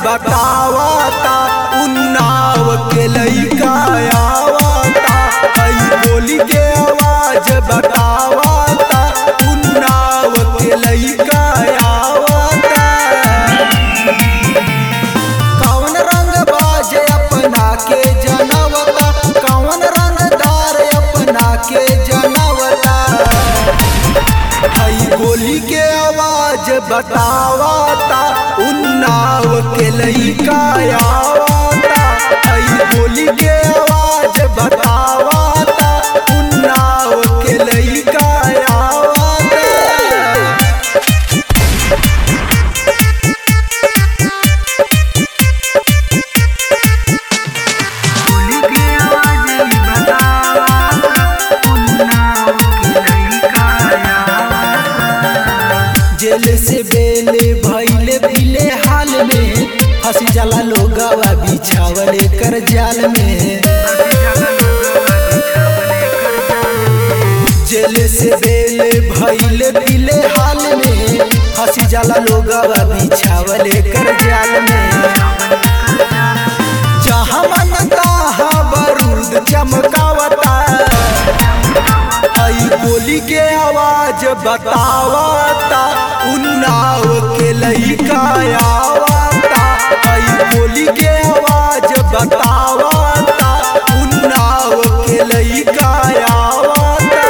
बतावता उन्नाव के लइका आवता हई बोली के आवाज बतावता उन्नाव के लइका आवता कौन रंग बाजे अपना के जनवता कौन रंगदार अपना के जनवता हई गोली के आवाज बतावता उन्नाव के लइका आवता हई गोली के आवाज बतावता उन्नाव के लइका आवता गोली के आवाज ही बतावा उन्नाव के लइका आवा जेल से बेले भैले भीले हाल में हंसी जाला लोगवा बिछावले कर जाल में जेल से बेले भैले भीले हाल में हंसी जाला लोगवा बिछावले कर जाल में जहाँ मन तहाँ बारूद चमकावता हई गोली के आवाज बतावता उन्नाव के लइका आवता हई गोली के आवाज बतावता उन्नाव के लइका आवता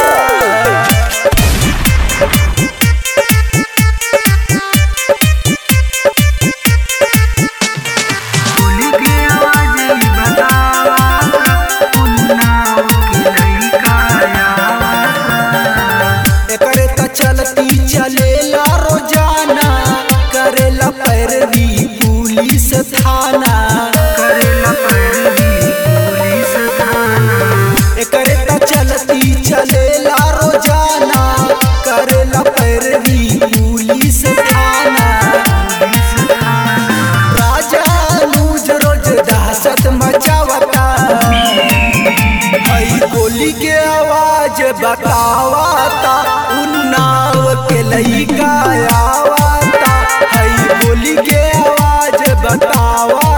गोली के आवाज ही बतावा उन्नाव के लइका आवा एकरे त चलती चलेला रोजाना करेला पैरवी पुलिस थाना करेला पैरवी पुलिस थाना एकरे त चलती चलेला रोजाना करेला पैरवी पुलिस थाना पुलिस थाना राजा नूज रोज दहशत मचावता हई गोली के आवाज बतावता उन्नाव के लइका आवता हई गोली के आवाज बतावा